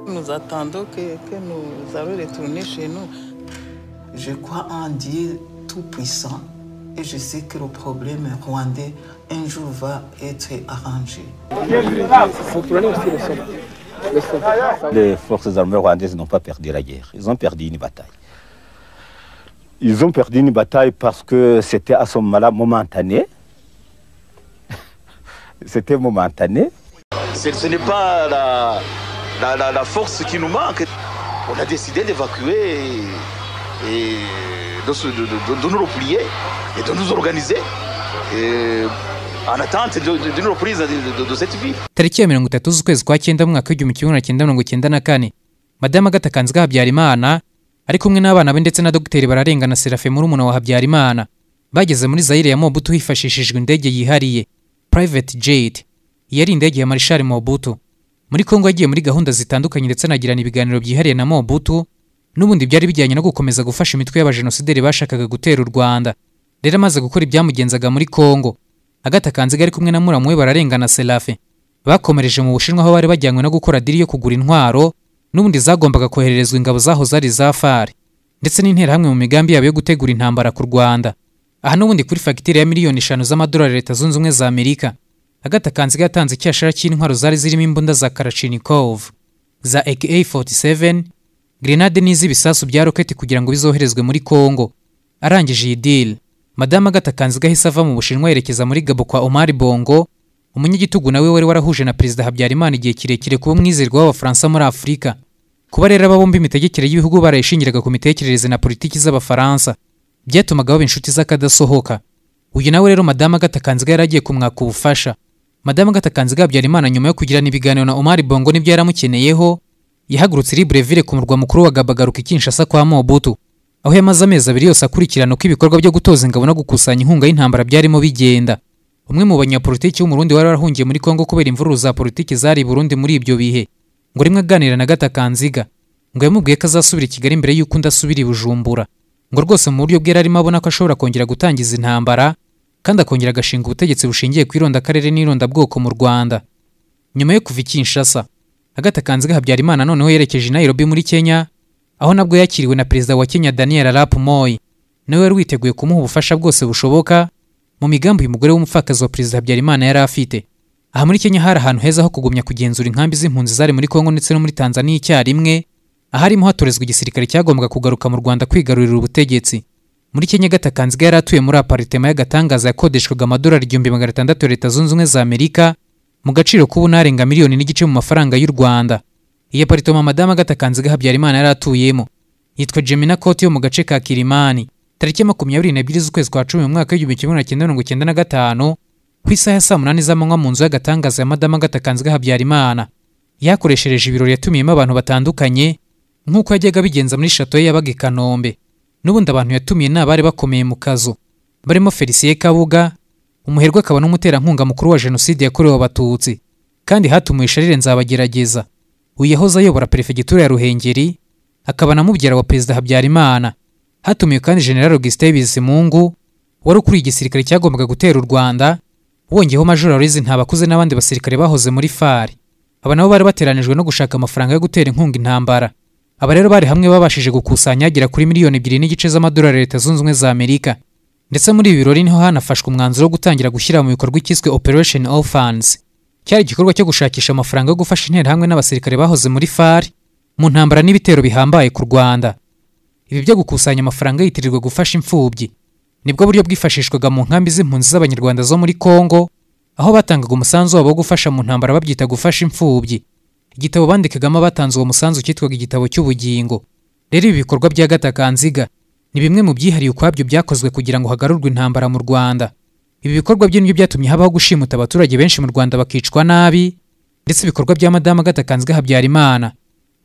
Nous que, que nous allons retourner chez nous. Je crois en Dieu Tout-Puissant et je sais que le problème rwandais un jour va être arrangé. Les forces armées rwandaises n'ont pas perdu la guerre, ils ont perdu une bataille. Ils ont perdu une bataille parce que c'était à ce moment-là momentané. C'était momentané. Ce, ce n'est pas la, la, la, la, force qui nous manque. On a décidé d'évacuer et, et de, de, de, de, nous replier et de nous organiser. Et en attente d'une reprise de, cette vie. tariki ya mirongo itatu z'ukwezi kwa cyenda mu mwaka w'igihumbi kimwe magana cyenda mirongo cyenda na kane madamu agatakanzwe habyarimana ari kumwe n'abana be ndetse na dogiteri bararengana serafe murumuna wa habyarimana bageze muri zayire ya mobutu hifashishijwe indege yihariye private jet iyi ari indege ya marishari mobutu muri kongo yagiye muri gahunda zitandukanye ndetse anagirana ibiganiro byihariye na mobutu n'ubundi byari bijyanye no gukomeza gufasha imitwe y'abajenosideri bashakaga gutera u rwanda rero amaze gukora ibyamugenzaga muri kongo agata kanziga ari kumwe na muramu we bararengana serafe bakomereje mu bushinwa aho bari bajyanywe no gukora diri yo kugura intwaro n'ubundi zagombaga kohererezwa ingabo zaho zari za fari ndetse n'interahamwe mu migambi yabo yo gutegura intambara ku rwanda aha n'ubundi kuri fagitire ya miliyoni eshanu z'amadolari leta zunze ubumwe za amerika agata kanziga yatanze icyashara cy'intwaro zari zirimo imbunda za karachinikovu za aka 47 grenade n'iz'ibisasu bya roketi kugira ngo bizoherezwe muri kongo arangije iyi dili madamu agata kanziga ahise ava mu bushinwa yerekeza muri gabo kwa omari bongo umunyagitugu nawe wari warahuje na perezida habyarimana igihe kirekire kuba umwizerwa w'abafaransa muri afurika kuba rero aba bombi imitegekere y'ibihugu barayishingiraga ku mitekerereze na politiki z'abafaransa byatumaga baba inshuti z'akadasohoka uyu nawe rero madamu agata kanziga yari agiye kumwaka ubufasha madamu agata kanziga habyarimana nyuma yo kugirana ibiganiro na omari bongo n'ibyo yaramukeneyeho yahagurutse libreville ku murwa mukuru wa gabagaruka ikinshasa kwa mobutu aho yamaze amezi abiri yose akurikirana uko ibikorwa byo gutoza ingabo no gukusanya inkunga y'intambara byarimo bigenda umwe mu banyapolitiki w'umurundi wari warahungiye muri kongo kubera imvururu za politiki zari burundi muri ibyo bihe ngo rimwe aganira na gatakanziga ngo yamubwiye ko azasubira i kigali mbere y'uko undi asubira i bujumbura ngo rwose mu buryo bwe yari arimo abona ko ashobora kongera gutangiza intambara kandi akongera agashinga ubutegetsi bushingiye ku irondakarere n'irondabwoko mu rwanda nyuma yo kuva i kinshasa agatakanziga habyarimana noneho yerekeje i nairobi muri kenya aho nabwo yakiriwe na perezida wa kenya daniel arap moyi nawe wari witeguye kumuha ubufasha bwose bushoboka mu migambi uyu mugore w'umupfakazi wa perezida habyarimana yari afite aha muri kenya hari ahantu heza ho kugumya kugenzura inkambi z'impunzi zari muri kongo ndetse no muri tanzania icyarimwe aharimo hatorezwa igisirikare cyagombaga kugaruka mu rwanda kwigarurira ubutegetsi muri kenya gatakanziga yari atuye muri aparitema y'agatangaza yakodeshwaga amadolari igihumbi magana atandatu ya leta zunze ubumwe za amerika mu gaciro k'ubunarenga miliyoni n'igice mu mafaranga y'u rwanda iyi aparitoma madamu agatakanziga habyarimana yari atuyemo yitwa jemina koti yo mu gace ka kirimani tariki makumyabiri n'ebyiri z'ukwezi kwa cumi mu mwaka w'igihumbi kimwe magana cyenda mirongo cyenda na gatanu ku isaha ya saa munani z'amanywa mu nzu y'agatangaza ya madamu agatakanziga habyarimana yakoreshereje ibirori yatumiyemo abantu batandukanye nk'uko yajyaga abigenza muri shato ye yabaga i kanombe n'ubundi abantu yatumiye ni abari bakomeye mu kazu barimo felisiye kabuga umuherwe akaba n'umuterankunga mukuru wa jenoside yakorewe abatutsi kandi hatumiwe sharire nzabagerageza uyu yahoze ayobora perefegitura ya ruhengeri akaba na mubyara wa perezida habyarimana hatumiwe kandi general augustin bizimungu wari ukuriye igisirikare cyagombaga gutera u rwanda wongeyeho major aloyizi ntabakuze n'abandi basirikare bahoze muri fari aba nabo bari bateranijwe no gushaka amafaranga yo gutera inkunga intambara aba rero bari hamwe babashije gukusanya agera kuri miliyoni ebyiri n'igice z'amadolari leta zunze ubumwe za amerika ndetse muri ibi birori niho hanafashwe umwanzuro wo gutangira gushyira mu bikorwa ikiswe operation orphans cyari igikorwa cyo gushakisha amafaranga yo gufasha interahamwe n'abasirikare bahoze muri fari mu ntambara n'ibitero bihambaye ku rwanda ibi byo gukusanya amafaranga yitirirwa gufasha imfubyi nibwo buryo bwifashishwaga mu nkambi z'impunzi z'abanyarwanda zo muri kongo aho batangaga umusanzu wabo wo gufasha mu ntambara babyita gufasha imfubyi igitabo bandikagamo abatanze uwo musanzu cyitwaga igitabo cy'ubugingo rero ibi bikorwa bya gatakanziga ni bimwe mu byihariye ukwabyo byakozwe kugira ngo hagarurwe intambara mu rwanda ibi bikorwa bye nibyo byatumye habaho gushimuta abaturage benshi mu rwanda bakicwa nabi ndetse ibikorwa bya madamu gatakanzwe habyarimana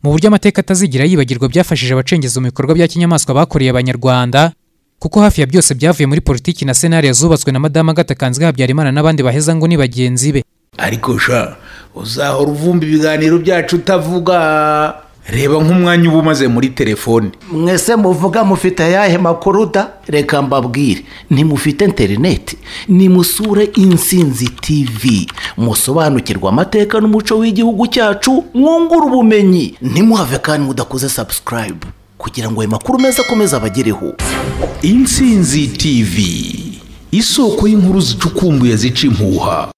mu buryo amateka atazigira yibagirwa byafashije abacengezi mu bikorwa bya kinyamaswa bakoreye abanyarwanda kuko hafi ya byose byavuye muri politiki na senariyo zubatswe na madamu gatakanzwe habyarimana n'abandi baheza ngo ni bagenzi be ariko sha uzahora uvumba ibiganiro byacu utavuga reba nk'umwanya uba umaze muri telefone mwese muvuga mufite ayahe makuru da reka mbabwire ntimufite interineti nimusure insinzi tivi musobanukirwe amateka n'umuco w'igihugu cyacu mwungure ubumenyi ntimuhave kandi mudakoze sabusikarayibu kugira ngo ayo makuru meza akomeze abagereho insinzi tv isoko y'inkuru zicukumbuye zica impuha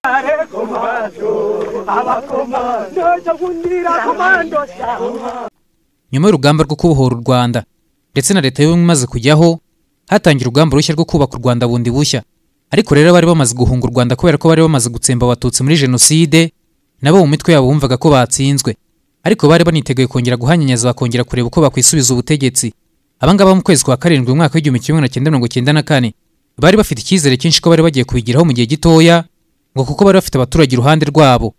nyuma y'urugamba rwo kubohora u rwanda ndetse na leta y'ubumwe imaze kujyaho hatangiye urugamba rushya rwo kubaka u rwanda bundi bushya ariko rero abari bamaze guhunga u rwanda kubera ko bari bamaze gutsemba abatutsi muri jenoside nabo mu mitwe yabo bumvaga ko batsinzwe ariko bari baniteguye kongera guhanyanyaza bakongera kureba uko bakwisubiza ubutegetsi abangaba mu kwezi kwa karindwi mu mwaka w'igihumbi kimwe magana cyenda mirongo cyenda na kane bari bafite icyizere cyinshi ko bari bagiye kubigeraho mu gihe gitoya ngo kuko bari bafite abaturage iruhande rwabo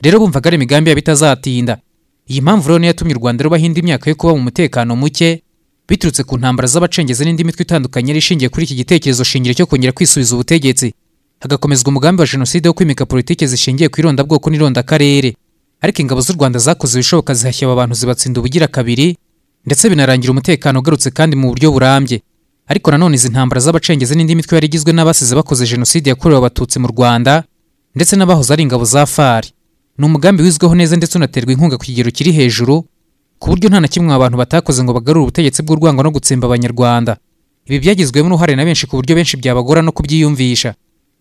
rero bumvaga ari imigambi yabo itazatinda iyi mpamvu rero niyo yatumye u rwanda rubaho indi myaka yo kuba mu mutekano muke biturutse ku ntambara z'abacengezi n'indi mitwe itandukanye yari ishingiye kuri iki gitekerezo shingiro cyo kongera kwisubiza ubutegetsi hagakomezwa umugambi wa jenoside wo kwimika politiki zishingiye ku irondabwoko n'irondakarere ariko ingabo z'u rwanda zakoze ibishoboka zihashya aba bantu zibatsinda ubugira kabiri ndetse binarangira umutekano ugarutse kandi mu buryo burambye ariko nanone izi ntambara z'abacengezi n'indi mitwe yari igizwe n'abasize bakoze jenoside yakorewe abatutsi mu rwanda ndetse n'abahoze ari ingabo za fari ni umugambi wizweho neza ndetse unaterwa inkunga ku kigero kiri hejuru ku buryo nta na kimwe aba bantu batakoze ngo bagarure ubutegetsi bw'urwango no gutsemba abanyarwanda ibi byagizwemo uruhare na benshi ku buryo benshi byabagora no kubyiyumvisha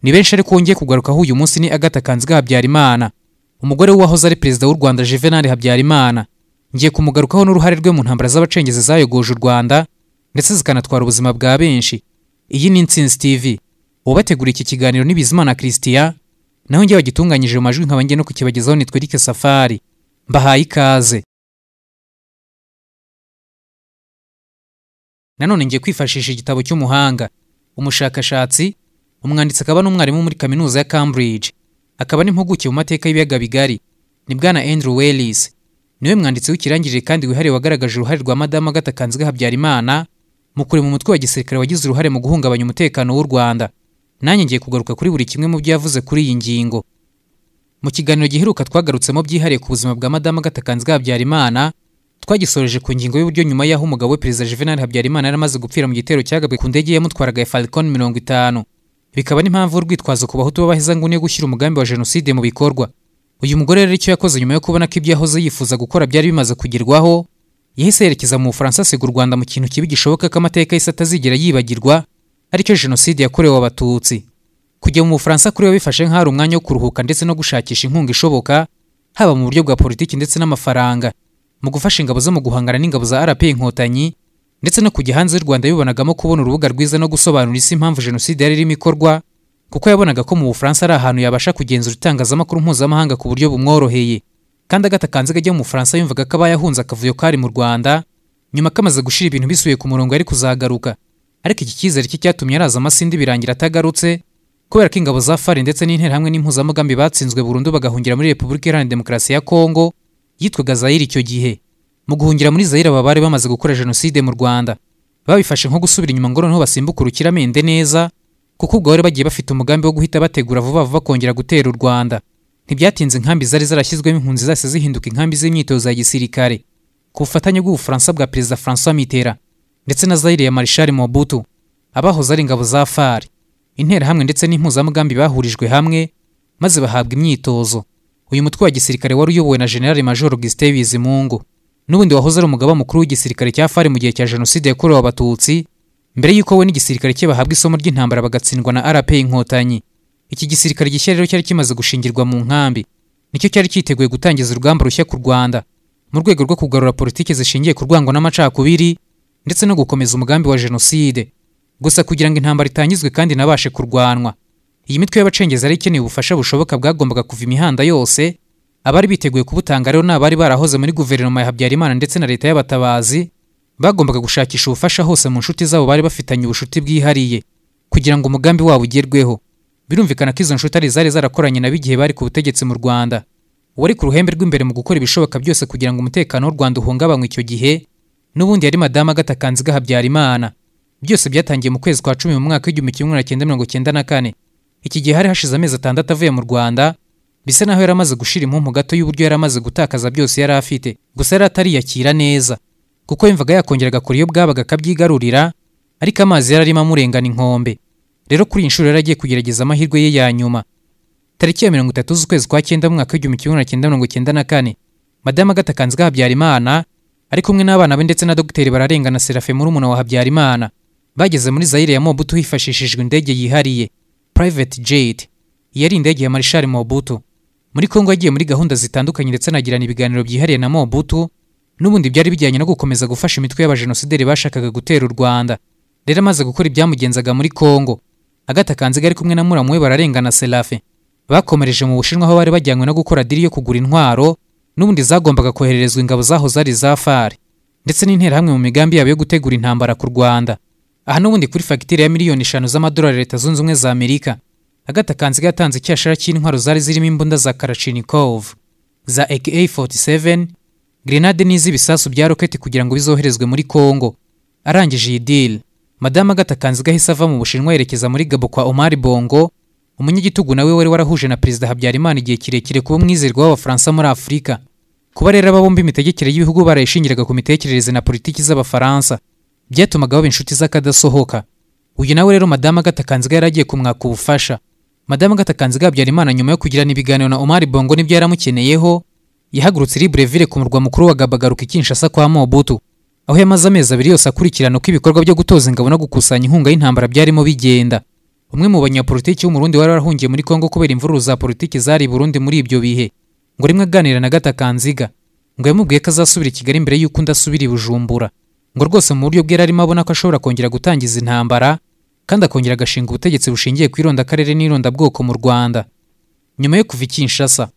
ni benshi ariko wongeye kugarukaho uyu munsi ni agatha kanziga habyarimana umugore we wahoze ari perezida w'u rwanda juvenal habyarimana ngiye kumugarukaho n'uruhare rwe mu ntambara z'abacengezi zayogoje u rwanda ndetse zikanatwara ubuzima bwa benshi iyi ni intsinzi tv ubateguriye iki kiganiro ni bizimana christian naho njye wagitunganyije mu majwi nkaba njye no kukibagezaho nitwa Eric Safari mbahaye ikaze nanone ngiye kwifashisha igitabo cy'umuhanga umushakashatsi umwanditsi akaba n'umwarimu muri kaminuza ya Cambridge akaba n'impuguke mu mateka y'ibiyaga bigari ni bwana Andrew Wells niwe mwanditsi w'ikirangirire kandi wihariye wagaragaje uruhare rwa madamu Agatha Kanziga Habyarimana mu kurema umutwe wa gisirikare wagize uruhare mu guhungabanya umutekano w'u Rwanda nanjye ngiye kugaruka kuri buri kimwe mu byo yavuze kuri iyi ngingo mu kiganiro giheruka twagarutsemo byihariye ku buzima bwa madamu Gatakanzwe Habyarimana twagisoreje ku ngingo y'uburyo nyuma y'aho umugabo we perezida Juvenal Habyarimana yari amaze gupfira mu gitero cyagabwe ku ndege yamutwaraga ya Falcon mirongo itanu bikaba n'impamvu urwitwazo ku bahutu b'abahezanguni yo gushyira umugambi wa jenoside mu bikorwa uyu mugore rero icyo yakoze nyuma yo kubona ko ibyo yahoze yifuza gukora byari bimaze kugerwaho yahise yerekeza mu Bufaransa asiga u Rwanda mu kintu kibi gishoboka ko amateka y'isi atazigera yibagirwa aricyo jenoside yakorewe abatutsi kujya mu bufaransa kuri we bifashe nk'ahari umwanya wo kuruhuka ndetse no gushakisha inkunga ishoboka haba mu buryo bwa politiki ndetse n'amafaranga mu gufasha ingabo zo mu guhangana n'ingabo za rp inkotanyi ndetse no kujya hanze y'u rwanda yibonagamo kubona urubuga rwiza no gusobanura isi impamvu jenoside yari irimo ikorwa kuko yabonaga ko mu bufaransa ari ahantu yabasha kugenzura itangazamakuru mpuzamahanga ku buryo bumworoheye kandi agatakanziga ajya mu bufaransa yumvaga ko aba yahunze akavuyo kari mu rwanda nyuma kamaze gushira ibintu bisubiye ku murongo yari kuzagaruka ariko iki cyizere cye cyatumye araza amasinde birangira atagarutse kubera ko ingabo za fari ndetse n'interahamwe n'impuzamugambi batsinzwe burundu bagahungira muri repubulika iharanira demokarasi ya kongo yitwaga zayire icyo gihe mu guhungira muri zayire aba bari bamaze gukora jenoside mu rwanda babifashe nko gusubira inyuma ngo noneho basimbuke urukiramende neza kuko ubwo bari bagiye bafite umugambi wo guhita bategura vuba vuba kongera gutera u rwanda ntibyatinze inkambi zari zarashyizwemo impunzi zase zihinduka inkambi z'imyitozo ya gisirikare ku bufatanye bw'ubufaransa bwa perezida francois mitterand ndetse na Zaire ya Marshal Mobutu abahoze ari ingabo za FARC interahamwe ndetse n'impuzamugambi bahurijwe hamwe maze bahabwa imyitozo uyu mutwe wa gisirikare wari uyobowe na General Major Augustin Bizimungu n'ubundi wahoze ari umugaba mukuru w'igisirikare cya FARC mu gihe cya Jenoside yakorewe abatutsi mbere y'uko we n'igisirikare cye bahabwa isomo ry'intambara bagatsindwa na RP Inkotanyi iki gisirikare gishya rero cyari kimaze gushingirwa mu nkambi nicyo cyari cyiteguye gutangiza urugamba rushya ku Rwanda mu rwego rwo kugarura politiki zishingiye ku rwango n'amacakubiri ndetse no gukomeza umugambi wa jenoside gusa kugira ngo intambara itangizwe kandi inabashe kurwanwa iyi mitwe y'abacengezi yari ikeneye ubufasha bushoboka bwagombaga kuva imihanda yose abari biteguye kubutanga rero ni abari barahoze muri guverinoma ya habyarimana ndetse na leta y'abatabazi bagombaga gushakisha ubufasha hose mu nshuti zabo bari bafitanye ubucuti bwihariye kugira ngo umugambi wabo ugerweho birumvikana ko izo nshuti ari zari zarakoranye nabo igihe bari ku butegetsi mu rwanda uwari ku ruhembe rw'imbere mu gukora ibishoboka byose kugira ngo umutekano w'u rwanda uhungabanywe icyo gihe n'ubundi yari madamu Agatha Kanziga Habyarimana byose byatangiye mu kwezi kwa cumi mu mwaka w'igihumbi kimwe magana cyenda mirongo cyenda na kane iki gihe hari hashize amezi atandatu avuye mu Rwanda bisa naho yari amaze gushira impumpu gato y'uburyo yari amaze gutakaza byose yari afite gusa yari atariyakira neza kuko yumvaga yakongera agakora iyo bwabaga akabyigarurira ariko amazi yari arimo amurengana inkombe rero kuri iyi nshuro yari agiye kugerageza amahirwe ye ya nyuma tariki ya mirongo itatu z'ukwezi kwa cyenda mu mwaka w'igihumbi kimwe magana cyenda mirongo cyenda na kane madamu agatha kanziga habyarimana ari kumwe n'abana be ndetse na dogiteri bararengana serafe murumuna wa habyarimana bageze muri zayire ya mobutu hifashishijwe indege yihariye private jet iyi yari indege ya marishari mobutu muri kongo yagiye muri gahunda zitandukanye ndetse anagirana ibiganiro byihariye na mobutu n'ubundi byari bijyanye no gukomeza gufasha imitwe y'abajenosideri bashakaga gutera u rwanda rero amaze gukora ibyamugenzaga muri kongo agata kanziga ari kumwe na muramu we bararengana serafe bakomereje mu bushinwa aho bari bajyanywe no gukora diri yo kugura intwaro n'ubundi zagombaga kohererezwa ingabo zaho zari za far ndetse n'interahamwe mu migambi yabo yo gutegura intambara ku rwanda aha n'ubundi kuri fagitire ya miliyoni eshanu z'amadolari leta zunze ubumwe za amerika agata kanziga yatanze icyashara cy'intwaro zari zirimo imbunda za karachinikovu za aka 47 grenade n'iz'ibisasu bya roketi kugira ngo bizoherezwe muri kongo arangije iyi dili madamu agata kanziga ahise ava mu bushinwa yerekeza muri gabo kwa omari bongo umunyagitugu nawe wari warahuje na perezida habyarimana igihe kirekire kuba umwizerwa w'abafaransa muri afurika kuba rero aba bombi imitegekere y'ibihugu barayishingiraga ku mitekerereze na politiki z'abafaransa byatumaga baba inshuti z'akadasohoka uyu nawe rero madamu agata kanziga yari agiye kumwaka ubufasha madamu agata kanziga habyarimana nyuma yo kugirana ibiganiro na omari bongo n'ibyo yaramukeneyeho yahagurutse libreville ku murwa mukuru wa gabagaruka ikinshasa kwa mobutu aho yamaze amezi abiri yose akurikirana uko ibikorwa byo gutoza ingabo no gukusanya inkunga y'intambara byarimo bigenda umwe mu banyapolitiki w'umurundi wari warahungiye muri kongo kubera imvururu za politiki zari i burundi muri ibyo bihe ngo rimwe aganira na gata kanziga ngo yamubwiye ko azasubira i kigali mbere y'uko undi asubira i bujumbura ngo rwose mu buryo bwe yari arimo abona ko ashobora kongera gutangiza intambara kandi akongera agashinga ubutegetsi bushingiye ku irondakarere n'irondabwoko mu rwanda nyuma yo kuva i kinshasa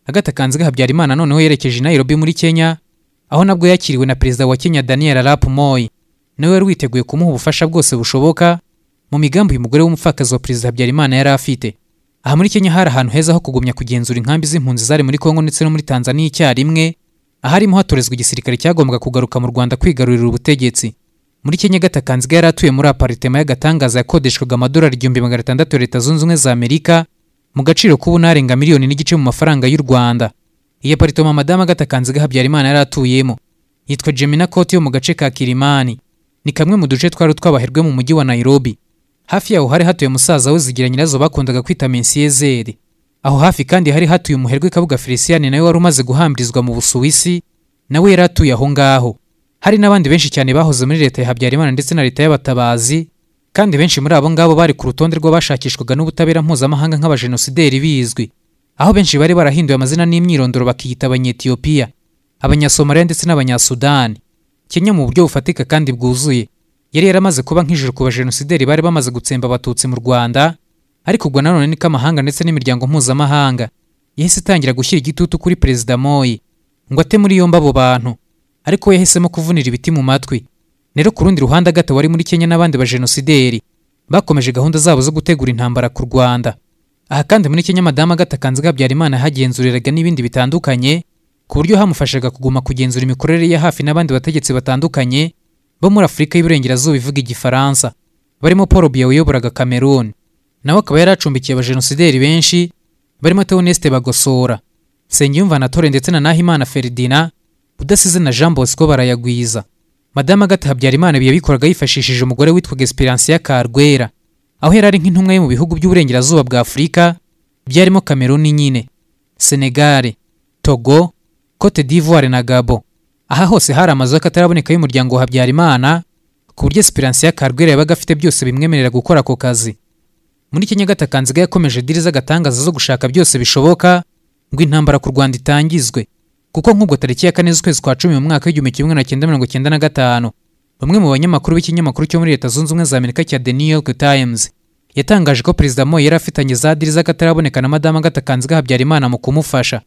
agata kanziga habyarimana noneho yerekeje i nairobi muri kenya aho nabwo yakiriwe na perezida wa kenya daniel arap moi nawe wari witeguye kumuha ubufasha bwose bushoboka mu migambi uyu mugore w'umupfakazi wa perezida habyarimana yari afite aha muri kenya hari ahantu heza ho kugumya kugenzura inkambi z'impunzi zari muri kongo ndetse no muri tanzania icyarimwe aharimo hatorezwa igisirikare cyagombaga kugaruka mu rwanda kwigarurira ubutegetsi muri kenya gatakanziga yari atuye muri aparitema y'agatangaza yakodeshwaga amadolari igihumbi magana atandatu ya leta zunze ubumwe za amerika mu gaciro k'ubu narenga miliyoni n'igice mu mafaranga y'u rwanda iyi aparitoma madamu gatakanziga habyarimana yari atuyemo yitwa jemina koti yo mu gace ka kirimani ni kamwe mu duce twari utw'abaherwe mu mujyi wa nairobi hafi yaho hari hatuye musaza we zigira nyirazo bakundaga kwita mensiyezeri aho hafi kandi hari hatuye umuherwe kabuga feliciyani nawe wari umaze guhambirizwa mu busuwisi nawe yari atuye aho ngaho hari n'abandi benshi cyane bahoze muri leta ya habyarimana ndetse na leta y'abatabazi kandi benshi muri abo ngabo bari ku rutonde rw'abashakishwaga n'ubutabera mpuzamahanga nk'abajenosideri bizwi aho benshi bari barahinduye amazina n'imyirondoro bakiyita abanyetiyopiya abanyasomaliya ndetse n'abanyasudani kenya mu buryo bufatika kandi bwuzuye yari yaramaze kuba nk'ijuru ku bajenosideri bari bamaze gutsemba abatutsi mu rwanda ariko ubwo nanone niko amahanga ndetse n'imiryango mpuzamahanga yahise itangira gushyira igitutu kuri perezida moyi ngo ate muri yombi abo bantu ariko we yahisemo kuvunira ibiti mu matwi rero ku rundi ruhande agato wari muri kenya n'abandi bajenosideri bakomeje gahunda zabo zo gutegura intambara ku rwanda aha kandi muri kenya madamu agata kanziga habyarimana yahagenzuriraga n'ibindi bitandukanye ku buryo hamufashaga kuguma kugenzura imikorere ya hafi n'abandi bategetsi batandukanye bo muri afurika y'iburengerazuba ivuga igifaransa barimo paul biya wayoboraga cameroon nawe akaba yari acumbikiye abajenosideri benshi barimo teoneste bagosora nsengiyumva na tore ndetse na nahimana feridina udasize na jean bosco barayagwiza madamu agata habyarimana ibi yabikoraga yifashishije umugore witwaga esperance ya karwera aho yari ari nk'intumwa yo mu bihugu by'uburengerazuba bwa afurika byarimo cameroon nyine senegare togo cote d'ivoire na gabo aha hose hari amazu y'akataraboneka y'umuryango wa habyarimana ku buryo esperance ya karwera yabaga afite byose bimwemerera gukora ako kazi muri kenya gatakanziga yakomeje diri z'agatangaza zo gushaka byose bishoboka ngo intambara ku rwanda itangizwe kuko nk'ubwo tariki ya kane z'ukwezi kwa cumi mu mwaka w'igihumbi kimwe magana cyenda mirongo cyenda na gatanu bamwe mu banyamakuru b'ikinyamakuru cyo muri leta zunze ubumwe za amerika cya the new york times yatangaje ko perezida mo yari afitanye za diri z'akataraboneka na madamu gatakanziga habyarimana mu kumufasha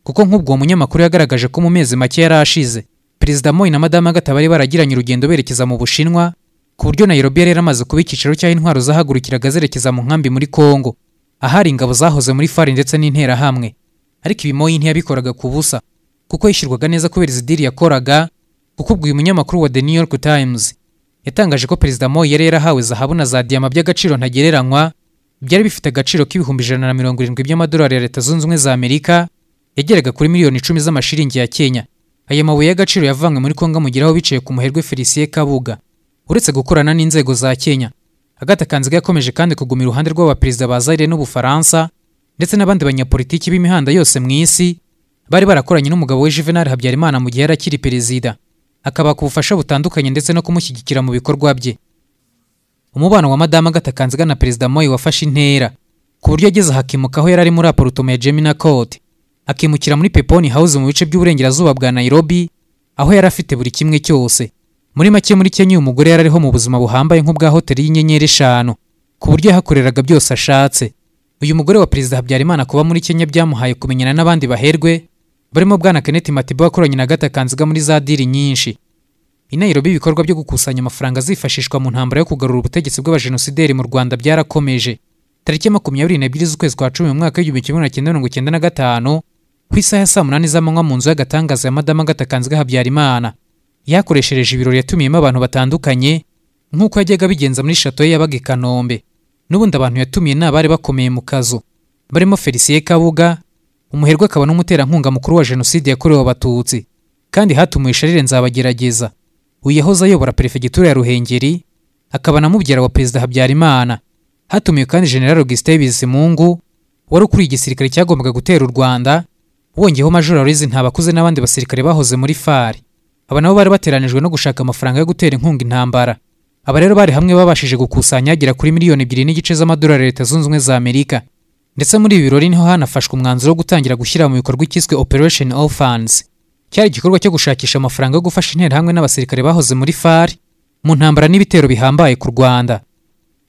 kuko nk'ubwo munyamakuru yagaragaje ko mu mezi make yari ashize perezida moyi na madamu agata bari baragiranye urugendo berekeza mu bushinwa ku buryo nairobi yari yaramaze kuba icyicaro cy'aho intwaro zahagurukiraga zerekeza mu nkambi muri kongo ahari ingabo zahoze muri fari ndetse n'interahamwe ariko ibi moyi ntiyabikoraga ku busa kuko yishyurwaga neza kubera izi diri yakoraga kuko ubwo uyu munyamakuru wa the new york times yatangaje ko perezida moyi yari yarahawe zahabu na za diyama by'agaciro ntagereranywa byari bifite agaciro k'ibihumbi ijana na mirongo irindwi by'amadolari ya leta zunze ubumwe za amerika yageraga kuri miliyoni icumi z'amashiringi ya kenya aya mabuye y'agaciro yavanywe muri kongo amugeraho biciye ku muherwe felicien kabuga uretse gukorana n'inzego za kenya agatha kanziga yakomeje kandi kuguma iruhande rw'abaperezida ba zaire n'ubufaransa ndetse n'abandi banyapolitiki b'imihanda yose mu isi bari barakoranye n'umugabo we juvenal habyarimana mu gihe yari akiri perezida akabaka ubufasha butandukanye ndetse no kumushyigikira mu bikorwa bye umubano wa madamu agatha kanziga na perezida moyi wafashe intera ku buryo ageze hakimuka aho yari ari muri aparutoma ya gemina court akimukira muri peponi house mu bice by'uburengerazuba bwa nairobi aho yari afite buri kimwe cyose muri make muri kenya uyu mugore yari ariho mu buzima buhambaye nk'ubwa hoteli y'inyenyeri eshanu ku buryo yahakoreraga byose ashatse uyu mugore wa perezida habyarimana kuba muri kenya byamuhaye kumenyana n'abandi baherwe barimo bwana kenneth matiba wakoranye na agatha kanziga muri za diri nyinshi i Nairobi ibikorwa byo gukusanya amafaranga azifashishwa mu ntambara yo kugarura ubutegetsi bw'abajenosideri mu Rwanda byarakomeje tariki ya makumyabiri n'ebyiri z'ukwezi kwa cumi mu mwaka w'igihumbi kimwe magana cyenda mirongo icyenda na gatanu ku isaha ya saa munani z'amanywa mu nzu y'agatangaza ya madamu Agatha Kanziga Habyarimana yakoreshereje ibirori yatumiyemo abantu batandukanye nk'uko yajyaga abigenza muri shato ye yabaga i Kanombe n'ubundi abantu yatumiye ni abari bakomeye mu kazu barimo Felicien Kabuga umuherwe akaba n'umuterankunga mukuru wa jenoside yakorewe abatutsi kandi hatumiwe Charles Nzabagerageza uyu yahoze ayobora perefegitura ya ruhengeri akaba na mubyara wa perezida habyarimana hatumiwe kandi general augustin bizimungu wari ukuriye igisirikare cyagombaga gutera u rwanda wongeyeho major aloyizi ntabakuze n'abandi basirikare bahoze muri fari aba nabo bari bateranijwe no gushaka amafaranga yo gutera inkunga intambara aba rero bari hamwe babashije gukusanya agera kuri miliyoni ebyiri n'igice z'amadolari leta zunze ubumwe za amerika ndetse muri ibi birori niho hanafashwe umwanzuro wo gutangira gushyira mu bikorwa icyiswe operation orphans cyari igikorwa cyo gushakisha amafaranga yo gufasha interahamwe n'abasirikare bahoze muri fari mu ntambara n'ibitero bihambaye ku rwanda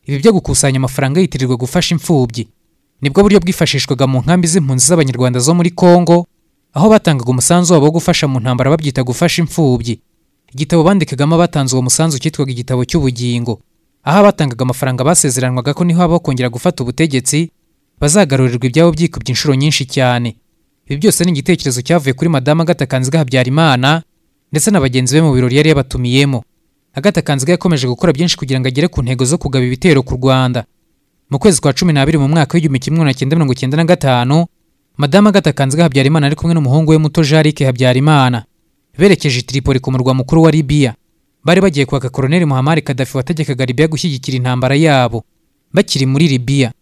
ibi byo gukusanya amafaranga yitirirwa gufasha imfubyi nibwo buryo bwifashishwaga mu nkambi z'impunzi z'abanyarwanda zo muri kongo aho batangaga umusanzu wabo wo gufasha mu ntambara babyita gufasha imfubyi igitabo bandikagamo abatanze uwo musanzu cyitwaga igitabo cy'ubugingo aho abatangaga amafaranga basezeranwaga ko niho habaho kongera gufata ubutegetsi bazagarurirwa ibyabo byikubye inshuro nyinshi cyane ibi byose ni igitekerezo cyavuye kuri madamu Agatha Kanziga Habyarimana ndetse na bagenzi be mu birori yari yabatumiyemo Agatha Kanziga yakomeje gukora byinshi kugira ngo agere ku ntego zo kugaba ibitero ku Rwanda mu kwezi kwa cumi n'abiri mu mwaka w'igihumbi kimwe magana cyenda mirongo icyenda na gatanu madamu Agatha Kanziga Habyarimana ari kumwe n'umuhungu we muto Jarike Habyarimana berekeje i Tripoli ku murwa mukuru wa Libya bari bagiye kwaka Colonel Muammar Gaddafi wategekaga Libya gushyigikira intambara yabo bakiri muri Libya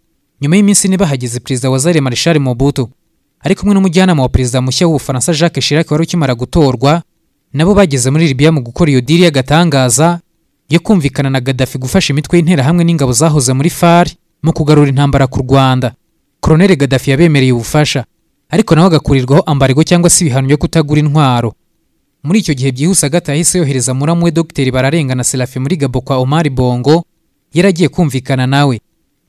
nyuma y'iminsi ine bahageze perezida wa Zaire Marshal Mobutu ari kumwe n'umujyanama wa perezida mushya w'ubufaransa jacques chirac wari ukimara gutorwa nabo bageze muri libiya mu gukora iyo diri y'agatangaza yo kumvikana na gaddafi gufasha imitwe y'interahamwe n'ingabo zahoze muri fari mu kugarura intambara ku rwanda koroneli gaddafi yabemereye ubufasha ariko nawe agakurirwaho ambarego cyangwa se ibihano byo kutagura intwaro muri icyo gihe byihuse agata yahise yohereza muramu we dogiteri bararengana serafi muri gabo kwa omar bongo yari agiye kumvikana nawe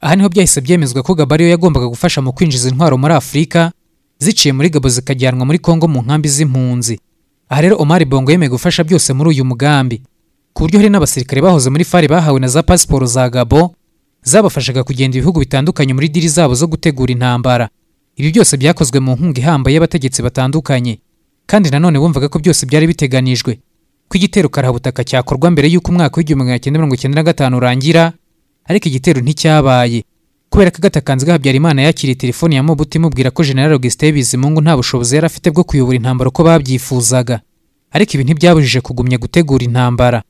aha niho byahise byemezwa ko gabo ariyo yagombaga gufasha mu kwinjiza intwaro muri afurika ziciye muri gabo zikajyanwa muri kongo mu nkambi z'impunzi aha rero omari bongo yemeye gufasha byose muri uyu mugambi ku buryo hari n'abasirikare bahoze muri fari bahawe na za pasiporo za gabo zabafashaga kugenda ibihugu bitandukanye muri diri zabo zo gutegura intambara ibi byose byakozwe mu nkunga ihambaye y'abategetsi batandukanye kandi nanone bumvaga ko byose byari biteganijwe ko igitero karahabutaka cyakorwa mbere y'uko umwaka w'igihumbi magana cyenda mirongo icyenda na gatanu urangira ariko igitero nticyabaye kubera ko agatakanzwe habyarimana yakiriye telefoni ya mobutu imubwira ko general augustin bizimungu nta bushobozi yari afite bwo kuyobora intambara uko babyifuzaga ariko ibi ntibyabujije kugumya gutegura intambara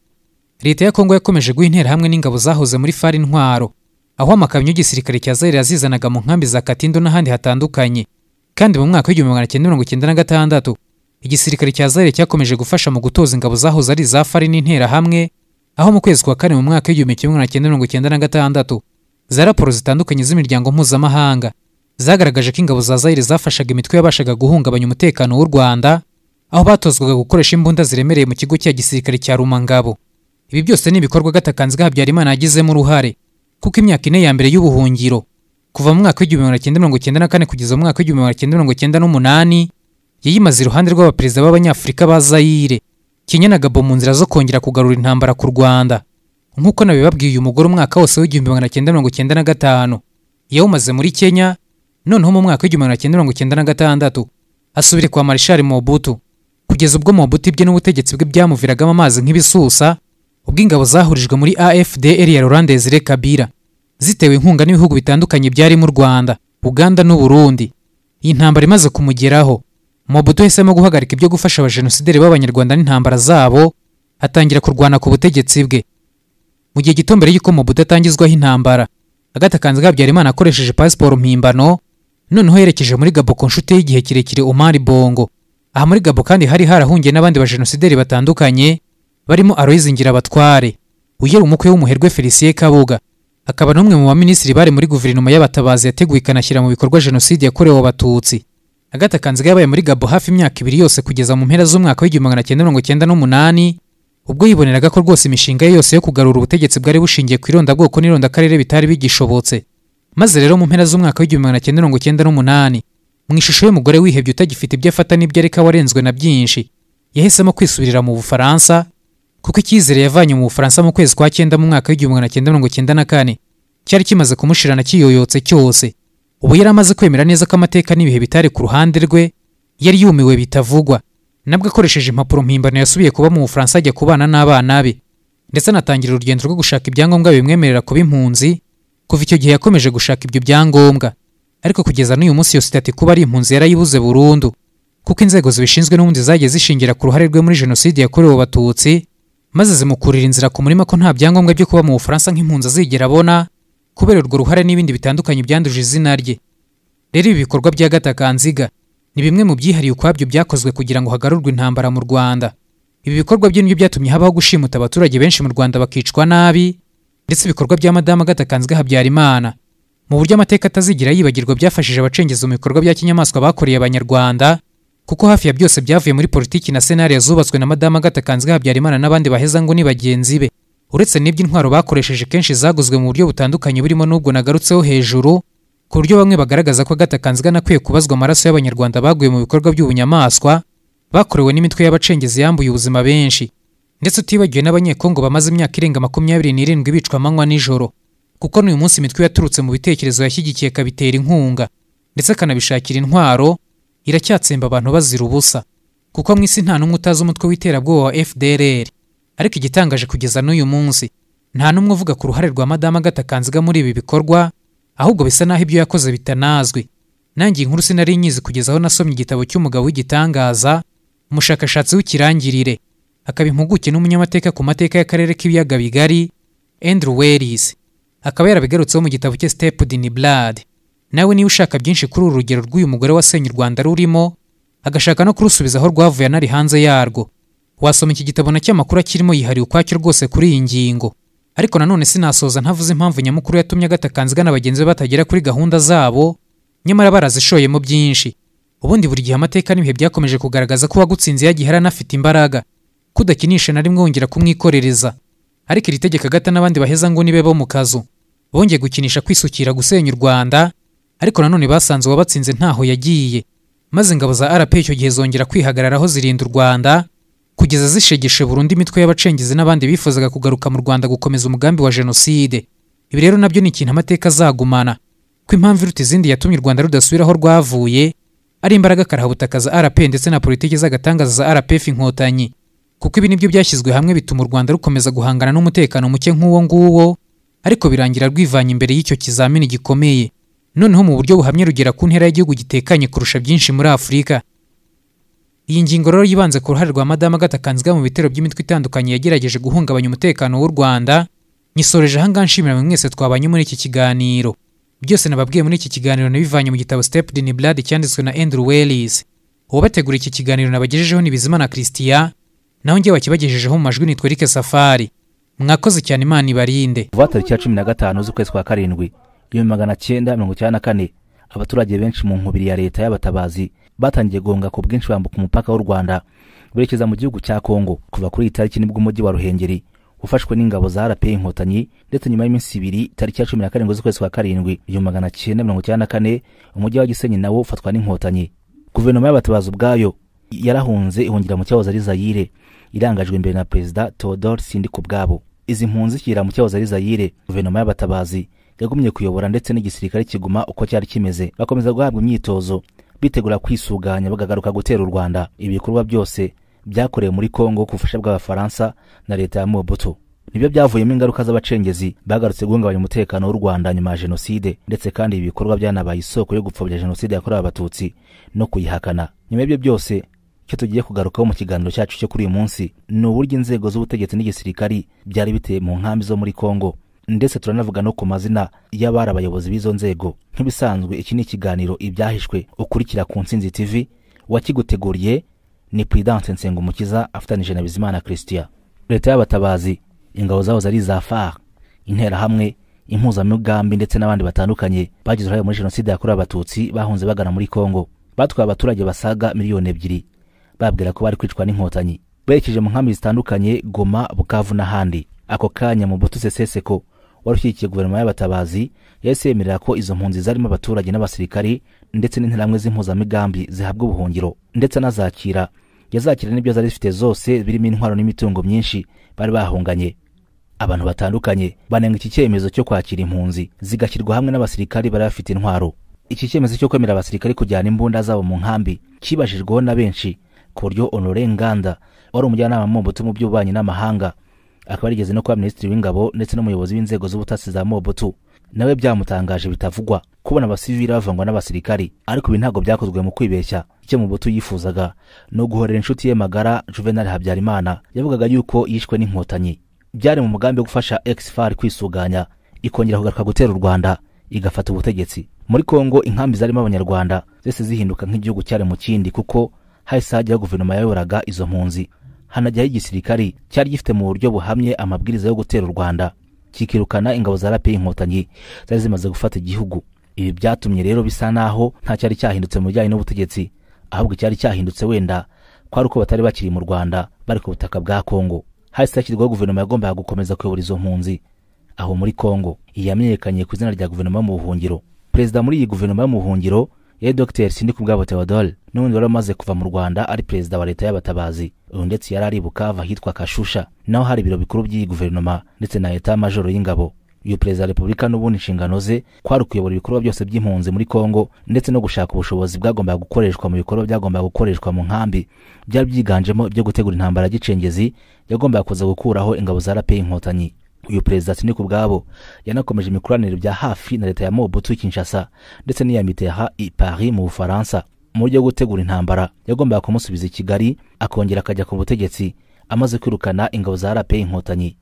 leta ya kongo yakomeje guha interahamwe n'ingabo zahoze muri fari intwaro aho amakamyo y'igisirikare cya zaire yazizanaga mu nkambi za katindo n'ahandi hatandukanye kandi mu mwaka w'igihumbi magana cyenda mirongo icyenda na gatandatu igisirikare cya zaire cyakomeje gufasha mu gutoza ingabo zahoze ari iza fari n'interahamwe aho mu kwezi kwa kane mu mwaka w'igihumbi kimwe magana cyenda mirongo icyenda na gatandatu za raporo zitandukanye z'imiryango mpuzamahanga zagaragaje ko ingabo za Zaire zafashaga imitwe yabashaga guhungabanya umutekano w'u Rwanda aho batozwaga gukoresha imbunda ziremereye mu kigo cya gisirikare cya Rumangabo ibi byose ni ibikorwa gatakanzwe Habyarimana yagizemo uruhare kuko imyaka ine ya mbere y'ubuhungiro kuva mu mwaka w'igihumbi magana cyenda mirongo icyenda na kane kugeza mu mwaka w'igihumbi magana cyenda mirongo icyenda n'umunani yayimaze iruhande rw'abaperezida b'abanyafurika ba Zaire Kenya na Gabo mu nzira zo kongera kugarura intambara ku Rwanda nk'uko nabibabwiye uyu mugore umwaka wose w'igihumbi magana cyenda mirongo icyenda na gatanu yawumaze muri kenya noneho mu mwaka w'igihumbi magana cyenda mirongo icyenda na gatandatu asubire kwa marishari mobutu kugeza ubwo mobutu ibye n'ubutegetsi bwe byamuviragamo amazi nk'ibisusa ubwo ingabo zahurijwe muri afdr ya rurandezire kabira zitewe inkunga n'ibihugu bitandukanye byarimo u rwanda uganda n'uburundi iyi ntambara imaze kumugeraho mobutu yahisemo guhagarika ibyo gufasha abajenosideri b'abanyarwanda n'intambara zabo atangira kurwana ku butegetsi bwe mu gihe gito mbere y'uko mobutu atangizwaho intambara agata kanzu habyarimana akoresheje pasiporo mpimbano noneho yerekeje muri gabo ku nshuti y'igihe kirekire umari bongo aha muri gabo kandi hari harahungiye n'abandi bajenosideri batandukanye barimo aloyizi ngirabatware uyera umukwe w'umuherwe felicien kabuga akaba n'umwe mu baminisitiri bari muri guverinoma y'abatabazi yateguye ikanashyira mu bikorwa jenoside yakorewe abatutsi agata kanziga yabaye muri gabo hafi imyaka ibiri yose kugeza mu mpera z'umwaka w'igihumbi magana cyenda mirongo cyenda n'umunani ubwo yiboneraga ko rwose imishinga ye yose yo kugarura ubutegetsi bwari bushingiye ku irondabwoko n'irondakarere bitari bigishobotse maze rero mu mpera z'umwaka w'igihumbi magana cyenda mirongo cyenda n'umunani mu ishusho y'umugore wihebye utagifite ibyo afata n'ibyo areka warenzwe na byinshi yahisemo kwisubirira mu bufaransa kuko icyizere yavanye mu bufaransa mu kwezi kwa cyenda mu mwaka w'igihumbi magana cyenda mirongo cyenda na kane cyari kimaze kumushirana kiyoyotse cyose ubu yari amaze kwemera neza ko amateka n'ibihe bitari ku ruhande rwe yari yumiwe bitavugwa nabwo akoresheje impapuro mpimbano yasubiye kuba mu bufaransa ajya kubana n'abana be ndetse anatangira urugendo rwo gushaka ibyangombwa bimwemerera kuba impunzi kuva icyo gihe yakomeje gushaka ibyo byangombwa ariko kugeza n'uyu munsi iyo sitati kuba ari impunzi yarayibuze burundu kuko inzego zibishinzwe n'ubundi zagiye zishingira ku ruhare rwe muri jenoside yakorewe abatutsi maze zimukurira inzira ku murima ko nta byangombwa byo kuba mu bufaransa nk'impunzi azigera abona kubera urwo ruhare n'ibindi bitandukanye byanduje izina rye rero ibi bikorwa bya gatakanziga ni bimwe mu byihariye ukwabyo byakozwe kugira ngo hagarurwe intambara mu rwanda ibi bikorwa bye nibyo byatumye habaho gushimuta abaturage benshi mu rwanda bakicwa nabi ndetse ibikorwa bya madamu gatakanziga habyarimana mu buryo amateka atazigira yibagirwa byafashije abacengezi mu bikorwa bya kinyamaswa bakoreye abanyarwanda kuko hafi ya byose byavuye muri politiki na senari zubatswe na madamu gatakanzwe habyarimana n'abandi baheza ngo ni bagenzi be uretse n'iby'intwaro bakoresheje kenshi zaguzwe mu buryo butandukanye burimo n'ubwo nagarutseho hejuru ku buryo bamwe bagaragaza ko gatakanzwe anakwiye kubazwa amaraso y'abanyarwanda baguye mu bikorwa by'ubunyamaswa bakorewe n'imitwe y'abacengezi yambuye ubuzima benshi ndetse utibagiwe n'abanyekongo bamaze imyaka irenga makumyabiri n'irindwi bicwa amanywa n'ijoro kuko n'uyu munsi imitwe yaturutse mu bitekerezo yashyigikiye kabitera inkunga ndetse akanabishakira intwaro iracyatsemba abantu bazira ubusa kuko mu isi nta n'umwe utazi umutwe w'iterabwoba wa FDLR ariko igitangaje kugeza n'uyu munsi nta n'umwe uvuga ku ruhare rwa madamu agatakanziga muri ibi bikorwa ahubwo bisa naho ibyo yakoze bitanazwi nanjye inkuru sinari nyizi kugeza aho nasomye igitabo cy'umugabo w'igitangaza umushakashatsi w'ikirangirire akaba impuguke n'umunyamateka ku mateka y'akarere k'ibiyaga bigari Andrew Wells akaba yarabigarutseho mu gitabo cye Step in Blood nawe niba ushaka byinshi kuri uru rugero rw'uyu mugore wasenye u rwanda rurimo agashaka no kurusubiza aho rwavuye anari hanze yarwo wasoma iki gitabo na cy'amakuru akirimo yihariye ukwacyo rwose kuri iyi ngingo ariko nanone sinasoza ntavuze impamvu nyamukuru yatumye agatakanziga na bagenzi be batagera kuri gahunda zabo nyamara barazishoyemo byinshi ubundi buri gihe amateka n'ibihe byakomeje kugaragaza ko uwagutsinze yagiye yari anafite imbaraga kudakinisha na rimwe wongera kumwikorereza ariko iri tegeko agata n'abandi baheza ngo nibe bo mu kazu bongeye gukinisha kwisukira gusenya u rwanda ariko nanone basanze uwabatsinze ntaho yagiye maze ingabo za RP icyo gihe zongera kwihagararaho zirinda u Rwanda kugeza zishegeshe burundu imitwe y'abacengezi n'abandi bifuzaga kugaruka mu Rwanda gukomeza umugambi wa jenoside ibi rero nabyo ni ikintu amateka azagumana ko impamvu iruta izindi yatumye u Rwanda rudasubira aho rwavuye ari imbaraga karahabutaka za RP ndetse na politiki z'agatangaza za RPF inkotanyi kuko ibi nibyo byashyizwe hamwe bituma u Rwanda rukomeza guhangana n'umutekano muke nk'uwo nguwo ariko birangira rwivanye imbere y'icyo kizamini gikomeye noneho mu buryo buhamye rugera ku ntera y'igihugu gitekanye kurusha byinshi muri afurika iyi ngingo rero yibanze ku ruhare rwa madamu agatakanzwa mu bitero by'imitwe itandukanye yagerageje guhungabanya umutekano w'u rwanda nyisoreje ahangaha nshimira mwe mwese twabanye muri iki kiganiro byose nababwiye muri iki kiganiro nabivanye mu gitabo step in blood cyanditswe na andrew wellis uwabategura iki kiganiro nabagejejeho ni bizimana christian naho njye wakibagejejeho mu majwi nitwa eric safari mwakoze cyane imana ibarinde kuva tariki ya cumi na gatanu z'ukwezi kwa karindwi ibihumbi magana cyenda mirongo icyenda na kane abaturage benshi mu nkubiri ya leta y'abatabazi batangiye guhunga ku bwinshi bambuka umupaka w'u rwanda berekeza mu gihugu cya kongo kuva kuri iyi tariki nibwo umujyi wa ruhengeri ufashwe n'ingabo za rp inkotanyi ndetse nyuma y'iminsi ibiri tariki ya cumi na karindwi z'ukwezi kwa karindwi igihumbi magana cyenda mirongo icyenda na kane umujyi wa gisenyi nawo ufatwa n'inkotanyi guverinoma y'abatabazi ubwayo yarahunze ihungira mu cyahoze ari zayire irangajwe imbere na perezida teodore sindi ku bwabo izi mpunzi zishyira mu cyahoze ari zayire guverinoma y'abatabazi yagumye kuyobora ndetse n'igisirikare kiguma uko cyari kimeze bakomeza guhabwa imyitozo bitegura kwisuganya bagagaruka gutera u rwanda ibi bikorwa byose byakorewe muri kongo ku bufasha bw'abafaransa na leta ya mobutu nibyo byavuyemo ingaruka z'abacengezi bagarutse guhungabanya umutekano w'u rwanda nyuma ya jenoside ndetse kandi ibi bikorwa byanabaye isoko yo gupfobya jenoside yakorewe abatutsi no kuyihakana nyuma y'ibyo byose icyo tugiye kugarukaho mu kiganiro cyacu cyo kuri uyu munsi ni uburyo inzego z'ubutegetsi n'igisirikari byari biteye mu nkambi zo muri kongo ndetse turanavuga no ku mazina y'abari abayobozi b'izo nzego nk'ibisanzwe iki ni ikiganiro ibyahishwe ukurikira ku nsinzi tv wakiguteguriye ni puridance nsengumukiza afatanyije na bizimana christian leta y'abatabazi ingabo zahoze ari iza far interahamwe impuzamugambi ndetse n'abandi batandukanye bagize uruhare muri jenoside yakorewe abatutsi bahunze bagana muri kongo batwaye abaturage basaga miliyoni ebyiri bababwira ko bari kwicwa n'inkotanyi berekeje mu nkambi zitandukanye goma bukavu n'ahandi ako kanya mu bututse seseko wari ushyigikiye guverinoma y'abatabazi yahise yemerera ko izo mpunzi zarimo abaturage n'abasirikari ndetse n'interahamwe z'impuzamigambi zihabwa ubuhungiro ndetse anazakira yazakira n'ibyo zari zifite zose birimo intwaro n'imitungo myinshi bari bahunganye abantu batandukanye banenga iki cyemezo cyo kwakira impunzi zigashyirwa hamwe n'abasirikari bari bafite intwaro iki cyemezo cyo kwemerera abasirikari kujyana imbunda zabo mu nkambi kibajijweho na benshi ku buryo honore nganda wari umujyanama mobutu mu by'ububanyi n'amahanga akaba yarigeze no kuba minisitiri w'ingabo ndetse n'umuyobozi w'inzego z'ubutasi za mobutu nawe byamutangaje bitavugwa kubona abasivili bavangwa n'abasirikari ariko ibi ntabwo byakozwe mu kwibeshya icyo mubutu yifuzaga ni uguhorera inshuti ye magara juvenal habyarimana yavugaga yuko yishwe n'inkotanyi byari mu mugambi wo gufasha exfar kwisuganya ikongera kugaruka gutera u rwanda igafata ubutegetsi muri kongo inkambi zarimo abanyarwanda zose zihinduka nk'igihugu cyari mu kindi kuko hahise hajyaho guverinoma yayoboraga izo mpunzi hanajyaho igisirikari cyari gifite mu buryo buhamye amabwiriza yo gutera u rwanda kikirukana ingabo za rape inkotanyi zari zimaze gufata igihugu ibi byatumye rero bisa naho nta cyari cyahindutse mu bijyanye n'ubutegetsi ahubwo icyari cyahindutse wenda kwari uko batari bakiri mu rwanda bari ku butaka bwa kongo hahise hashyirwaho guverinoma yagombaga gukomeza kuyobora izo mpunzi aho muri kongo iyi yamenyekanye ku izina rya guverinoma yo mu buhungiro perezida muri iyi guverinoma yo mu buhungiro yari dr sindikubwabo theodore n'ubundi wari umaze kuva mu rwanda ari perezida wa leta y'abatabazi uyu ndetse yari ari bukava ahitwa kashusha naho hari ibiro bikuru by'iyi guverinoma ndetse na leta majoro y'ingabo uyu perezida wa repubulika n'ubundi inshingano ze kwari ukuyobora ibikorwa byose by'impunzi muri kongo ndetse no gushaka ubushobozi bwagombaga gukoreshwa mu bikorwa byagombaga gukoreshwa mu nkambi byari byiganjemo ibyo gutegura intambara ya gicengezi yagombaga kuza gukuraho ingabo za rape inkotanyi uyu perezida siniku ubwabo yanakomeje imikoranire bya hafi na leta ya mobutu kinshasa ndetse n'iya miteha i paris mu bufaransa mu buryo bwo gutegura intambara yagombaga kumusubiza i kigali akongera akajya ku butegetsi amaze kwirukana ingabo za rape inkotanyi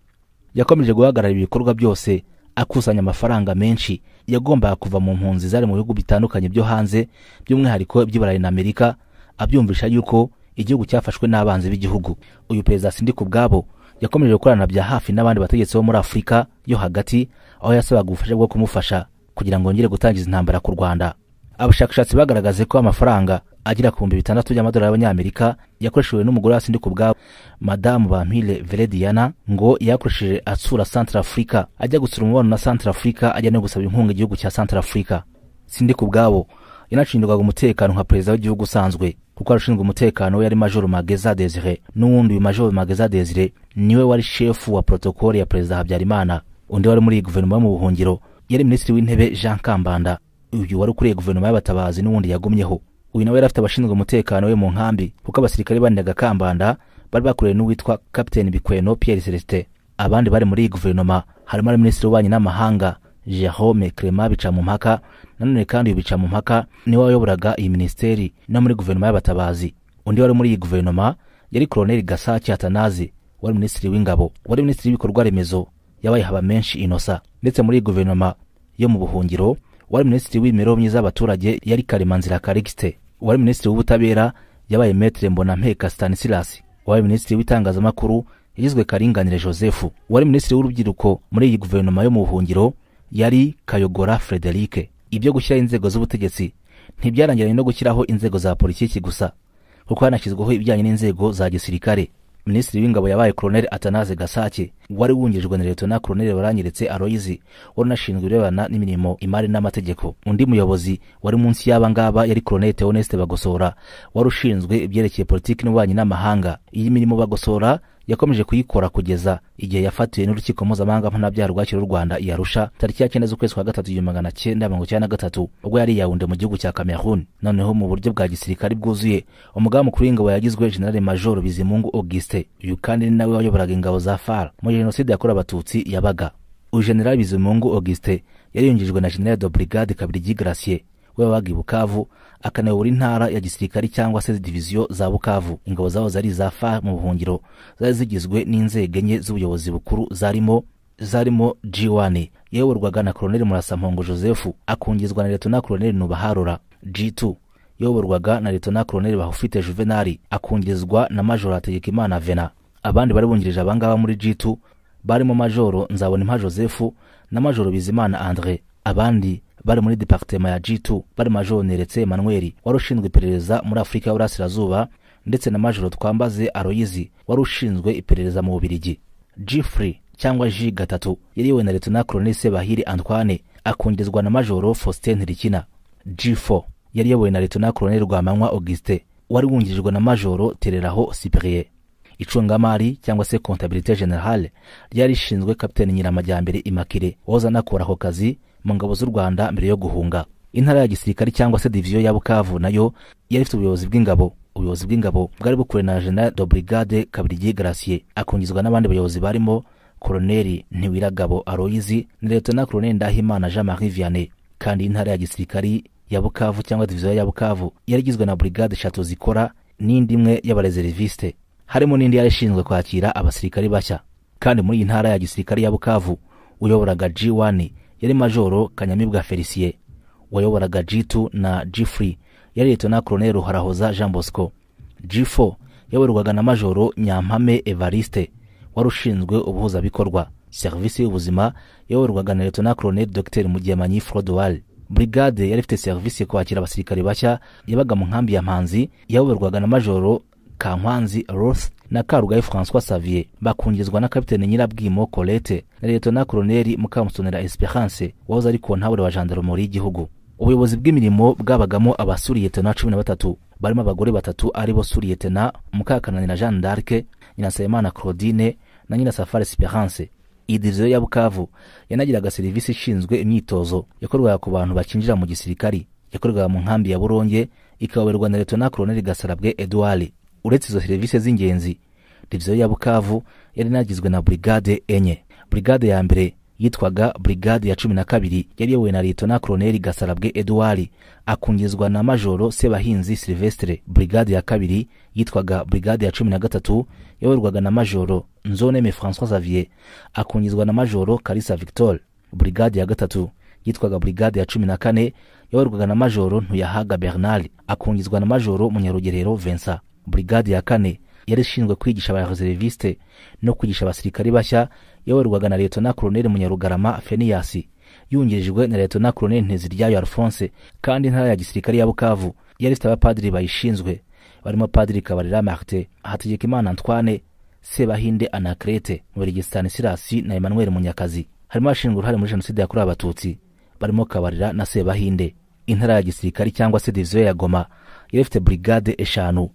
yakomeje guhagarara ibikorwa byose akusanya amafaranga menshi yagombaga kuva mu mpunzi zari mu bihugu bitandukanye byo hanze by'umwihariko by'iburayi na amerika abyumvisha yuko igihugu cyafashwe n'abanzi b'igihugu uyu perezida sindika ubwabo yakomeje gukorana bya hafi n'abandi bategetsi bo muri afurika yo hagati aho yasabaga ubufasha bwo kumufasha kugira ngo yongere gutangiza intambara ku rwanda abashakashatsi bagaragaje ko amafaranga agera ku bihumbi bitandatu by'amadolari y'abanyamerika yakoreshejwe n'umugore wa sindika ubwabo madamu bampire verediana ngo yakoresheje atsura centre africa ajya gutsura umubano na centre africa ajya no gusaba inkunga igihugu cya centre africa sindika ubwabo yanashinjwaga umutekano nka perezida w'igihugu usanzwe kuko arashinzwe umutekano we yari majoro mageza desire n'uwundi uyu majoro mageza desire niwe wari shefu wa protokole ya perezida habyarimana undi wari muri iyi guverinoma yo mu buhungiro yari minisitiri w'intebe jean kambanda uyu wari ukuriye guverinoma y'abatabazi n'ubundi yagumyeho uyu nawe yari afite abashinzwe umutekano we mu nkambi kuko abasirikare bandaga kambanda bari bakuriwe n'uwitwa kapiteni bikweno pierre celestin abandi bari muri iyi guverinoma harimo ari minisitiri w'ububanyi n'amahanga jerome clement bicamumpaka nanone kandi uyu bicamumpaka niwe wayoboraga iyi minisiteri no muri guverinoma y'abatabazi undi wari muri iyi guverinoma yari koloneli gasaki atanazi wari minisitiri w'ingabo wari minisitiri w'ibikorwa remezo yabaye haba menshi inosa ndetse muri iyi guverinoma yo mu buhungiro wari minisitiri w'imibereho myiza y'abaturage yari karemanzira karikisite wari minisitiri w'ubutabera yabaye metere mbonampeka stanislas wabaye minisitiri w'itangazamakuru yagizwe karinganire joseph wari minisitiri w'urubyiruko muri iyi guverinoma yo mu buhungiro yari kayogora frederike ibyo gushyiraho inzego z'ubutegetsi ntibyarangiranye no gushyiraho inzego za politiki gusa kuko hanashyizweho ibijyanye n'inzego za gisirikare minisitiri w'ingabo yabaye koloneli atanaze gasake wari wungirijwe na letona koloneli baranyeretse aroyizi wari unashinzwe ibirebana n'imirimo imari n'amategeko undi muyobozi wari munsi y'aba ngaba yari koloneli teoneste bagosora wari ushinzwe ibyerekeye politiki n'ububanyi n'amahanga iyi mirimo bagosora yakomeje kuyikora kugeza igihe yafatiwe n'urukiko mpuzamahanga mpanabyaha rwakiriye u rwanda i arusha tariki ya cyenda z'ukwezi kwa gatatu igihumbi magana cyenda mirongo icyenda na gatatu ubwo yari yawunde mu gihugu cya cameroon noneho mu buryo bwa gisirikare bwuzuye umugabe mukuru w'ingabo yagizwe generale major bizimungu auguste uyu kandi ni nawe wayoboraga ingabo za far muri jenoside yakorewe abatutsi yabaga uyu generale bizimungu auguste yariyungijwe na generale de brigade kabirigi gracier we wabaga i bukavu akanayobora intara ya gisirikari cyangwa se diviziyo za bukavu ingabo zabo zari iza fa mu buhungiro zari zigizwe n'inzego enye z'ubuyobozi bukuru zarimo zarimo g1 yayoborwaga na koloneli murasampongo joseph akungizwa na letona koloneli nubaharura g2 yayoborwaga na letona koloneli bahufite juvenali akungizwa na majoro hategekimana vena abandi bari bungirije abangaba muri g2 barimo majoro nzabonimpa joseph na majoro bizimana andre abandi bari muri departema ya G2 bari majoro Neretse Emmanuel wari ushinzwe iperereza muri Afurika y'Uburasirazuba ndetse na majoro Twambaze Aloyizi wari ushinzwe iperereza mu Bubiligi. G3 cyangwa G gatatu yariwe na Leta na Colonel Sebahiri Antoine akungizwa na majoro Faustin Ntirikina. G4 yari yayobowe na Leta na Colonel Rwamanywa Auguste wari wungirijwe na majoro Tereraho Cyprien. icungamari cyangwa se comptabilité générale ryari rishinzwe kapiteni nyiramajyambere imakire wahoze anakora ako kazi mu ngabo z'u rwanda mbere yo guhunga intara ya gisirikari cyangwa se diviziyo ya bukavu nayo yari ifite ubuyobozi bw'ingabo ubuyobozi bw'ingabo bwari bukuriwe na general de brigade kabirigi gracier akungizwa n'abandi bayobozi barimo koloneli ntiwiragabo aroyizi na letona koloneli ndahimana jean marie vianney kandi intara ya gisirikari ya bukavu cyangwa diviziyo ya bukavu yari igizwe na brigade eshatu zikora n'indi imwe y'abarezeriviste harimo n'indi yari ishinzwe kwakira abasirikari bashya kandi muri iyi ntara ya gisirikari ya bukavu uyoboraga g1 yari majoro kanyamibwa felicien wayoboraga g2 na g3 yari letona koloneli ruhorahoza jean bosco g4 yayoborwaga na majoro nyampame evariste wari ushinzwe ubuhuzabikorwa serivisi y'ubuzima yayoborwaga na letona koloneli dr mugemanyi frodoal brigade yari ifite serivisi yo kwakira abasirikari bashya yabaga mu nkambi ya mpanzi yayoborwaga na majoro kankwanzi roth na karugayi françois savier bakungizwa na kapitene nyirabwimo colette na letona koloneli mukamusonera esperance wahoze ari kontabure wa jandarumori y'igihugu ubuyobozi bw'imirimo bwabagamo abasuriyetena cumi na batatu barimo abagore batatu ari bo suriyetena mukakananira jeanne d'arc nyirasabimana claudine na nyirasafari esperance iyi diviziyo ya bukavu yanagiraga serivisi ishinzwe imyitozo yakorwaga ku bantu bakinjira mu gisirikari yakorwaga mu nkambi ya buronge ikayoborwa na letona koloneli gasarabwe edouard uretse izo serivisi z'ingenzi diviziyo ya bukavu yari inagizwe na burigade enye burigade ya mbere yitwaga burigade ya cumi na kabiri yari iyobowe na litona koloneli gasarabwe eduwari akungizwa na majoro sebahinzi silvestre burigade ya kabiri yitwaga burigade ya cumi na gatatu yayoborwaga na majoro nzoneme françois xavier akungizwa na majoro karisa victor burigade ya gatatu yitwaga burigade ya cumi na kane yayoborwaga na majoro ntuyahaga bernard akungizwa na majoro munyarugerero vincent burigade ya kane yari ishinzwe kwigisha abareseriviste no kwigisha abasirikari bashya yayoborwaga na letona koloneli munyarugarama feniyasi yungirijwe na letona koloneli nteziryayo alphonse kandi intara ya gisirikari ya bukavu yari ifite abapadiri bayishinzwe barimo padiri kabarira martin hategekimana antoine sebahinde anakrete muberigi stanisirasi na emmanuel munyakazi harimo abashinzwe uruhare muri jenoside yakorewe abatutsi barimo kabarira na sebahinde intara ya gisirikari cyangwa se diviziyo ya goma yari ifite burigade eshanu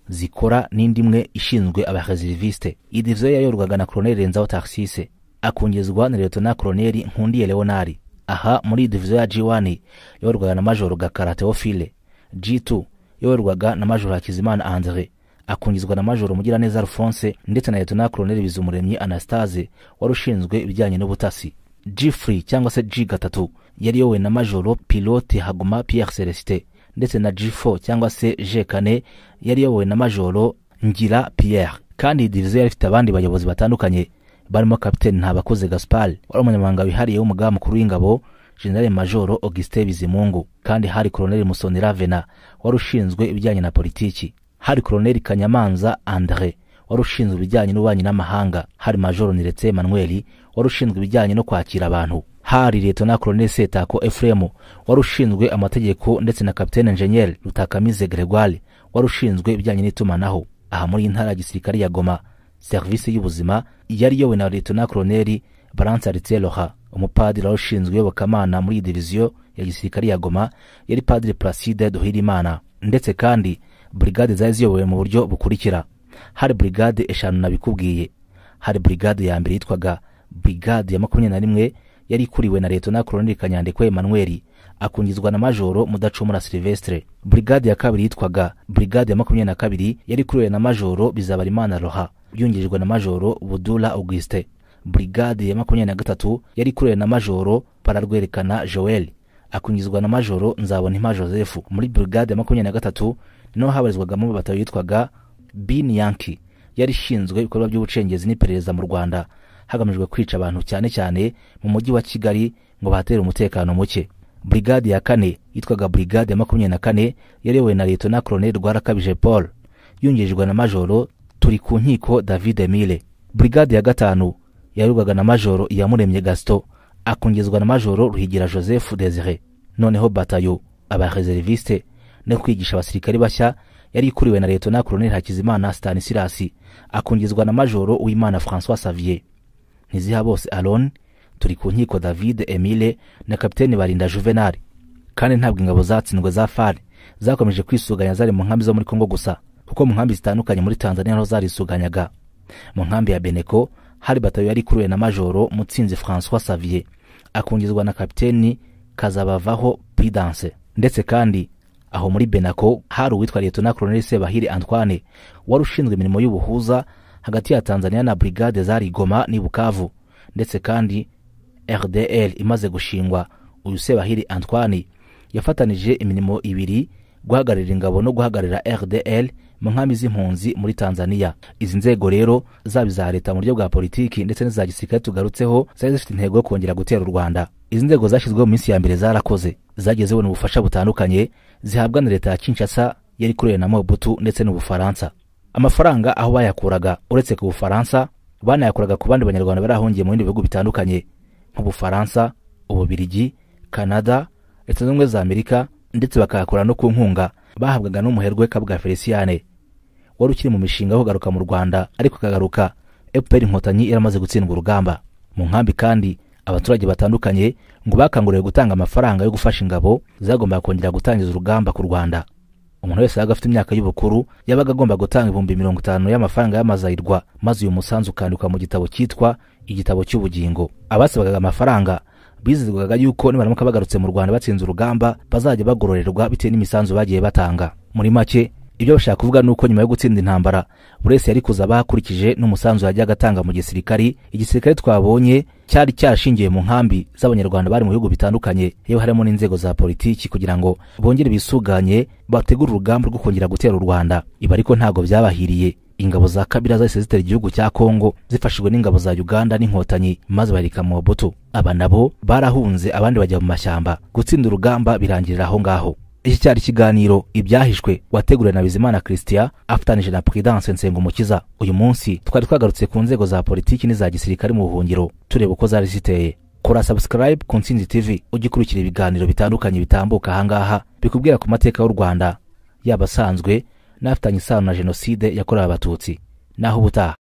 zikora n'indi imwe ishinzwe abareseriviste iyi diviziyo yayoborwaga na koloneli renzaho taxise akungizwa na letona koloneli nkundiye leonari aha muri iyi diviziyo ya g1 yayoborwaga na majoro gakara teofile g2 yayoborwaga na majoro hakizimana andre akungizwa na majoro mugiraneza alphonse ndetse na letona koloneli bizumuremyi anastase wari ushinzwe ibijyanye n'ubutasi g3 cyangwa se g gatatu yari yowe na majoro pilote haguma pierre celestin ndetse na G4 cyangwa se G4 yari yobowe na Majoro Ngira Pierre kandi iyi diviziyo yari ifite abandi bayobozi batandukanye barimo Kapiteni Ntabakoze Gaspard wari umunyamabanga wihariye w'umugaba mukuru w'ingabo General Majoro Auguste Bizimungu kandi hari Colonel Musonera Vena wari ushinzwe ibijyanye na politiki hari Colonel Kanyamanza André wari ushinzwe ibijyanye n'ububanyi n'amahanga hari Majoro Niretse Emmanuel wari ushinzwe ibijyanye no kwakira abantu hari letona koloneli setako efuremu wari ushinzwe amategeko ndetse na kapitene enjenyeri rutakamize gregoire wari ushinzwe ibijyanye n'itumanaho aha muri intara ya gisirikari ya goma serivisi y'ubuzima yari yowe na letona koloneli baranse aritseroha umupadiri wari ushinzwe iyobokamana muri iyi diviziyo ya gisirikari ya goma yari padiri placide duhirimana ndetse kandi burigade zari ziyobowe mu buryo bukurikira hari burigade eshanu nabikubwiye hari burigade ya mbere yitwaga burigade ya makumyabiri na rimwe yari ikuriwe na leta na koloneli kanyandekwe emanuweli akungizwa na majoro mudacumura silvestre burigade ya kabiri yitwaga burigade ya makumyabiri na kabiri yari ikuriwe na majoro bizabarimana roha yungirijwe na majoro budura augustin burigade ya makumyabiri na gatatu yari ikuriwe na majoro pararwerekana joel akungizwa na majoro nzabonimpa joseph muri burigade ya makumyabiri na gatatu naho habarizwagamo batatu yitwaga bin yanki yari ishinzwe ibikorwa by'ubucengezi n'iperereza mu rwanda hagamijwe kwica abantu cyane cyane mu mujyi wa kigali ngo bahatere umutekano muke burigade ya kane yitwaga burigade ya makumyabiri na kane yarewe na leta na koloneli rwarakabije paul yungirijwe na majoro turi ku nkiko david emile burigade ya gatanu yayoborwaga na majoro iyamuremye gaston akungizwa na majoro ruhigira joseph desire noneho batayo abareseriviste no kwigisha abasirikari bashya yari ikuriwe na leta na koloneli hakizimana stanisirasi akungizwa na majoro uwimana francois savier ntiziha bose aron turi ku nkiko david emile na kapitene barinda juvenal kandi ntabwo ingabo zatsindwe za far zakomeje kwisuganya zari mu nkambi zo muri kongo gusa kuko mu nkambi zitandukanye muri tanzania naho zarisuganyaga mu nkambi ya beneko hari batayo yari ikuriwe na majoro mutsinzi francois savier akungizwa na kapiteni kazabavaho prudence ndetse kandi aho muri benako hari uwitwa leta koloneli sebahiri antoine wari ushinzwe imirimo y'ubuhuza hagati ya tanzania na brigade zari goma n'i bukavu ndetse kandi rdl imaze gushingwa uyu sebahiri antoine yafatanije imirimo ibiri guhagararira ingabo no guhagararira rdl mu nkambi z'impunzi muri tanzania izi nzego rero zaba iza leta mu buryo bwa politiki ndetse n'iza gisirikare tugarutseho zari zifite intego yo kongera gutera u rwanda izi nzego zashyizweho mu minsi ya mbere zarakoze zagiye zibona ubufasha butandukanye zihabwa na leta ya kinshasa yari ikorera na mobutu ndetse n'ubufaransa amafaranga aho bayakuraga uretse ku bufaransa banayakuraga ku bandi banyarwanda bari ahungiye mu bindi bihugu bitandukanye nk'ubufaransa ububirigi canada leta zunze ubumwe za amerika ndetse bakayakura no ku nkunga bahabwaga n'umuherwe kabwa feliciyane wari ukiri mu mishinga yo kugaruka mu rwanda ariko akagaruka fpr inkotanyi yaramaze gutsindwa urugamba mu nkambi kandi abaturage batandukanye ngo bakanguriwe gutanga amafaranga yo gufasha ingabo zagombaga kongera gutangiza urugamba ku rwanda umuntu wese yabaga afite imyaka y'ubukuru yabaga agomba gutanga ibihumbi mirongo itanu y'amafaranga y'amazayirwa maze uyu musanzu ukandikwa mu gitabo cyitwa igitabo cy'ubugingo abasabaga amafaranga bizezwaga yuko nibaramuka bagarutse mu rwanda batsinze urugamba bazajya bagororerwa bitewe n'imisanzu bagiye batanga muri make ibyo bashaka kuvuga ni uko nyuma yo gutsinda intambara buri wese yari kuza bakurikije n'umusanzu yajyaga atanga mu gisirikari igisirikare twabonye cyari cyashingiye mu nkambi z'abanyarwanda bari mu bihugu bitandukanye yewe harimo n'inzego za politiki kugira ngo bongere bisuganye bategure urugamba rwo kongera gutera u rwanda ibi ariko ntabwo byabahiriye ingabo za kabira zahise zitera igihugu cya kongo zifashijwe n'ingabo za uganda n'inkotanyi maze bareka mobutu aba nabo barahunze abandi bajya mu mashyamba gutsinda urugamba birangirira aho ngaho iki cyari ikiganiro ibyahishwe wateguriwe na bizimana christian afatanije na prudence nsengumukiza uyu munsi twari twagarutse ku nzego za politiki n'iza gisirikare mu buhungiro tureba uko zari ziteye kora subscribe ku nsinzi tv ujye ukurikira ibiganiro bitandukanye bitambuka ahangaha bikubwira ku mateka y'u rwanda yaba asanzwe n'afitanye isano na jenoside yakorewe abatutsi naho ubutaha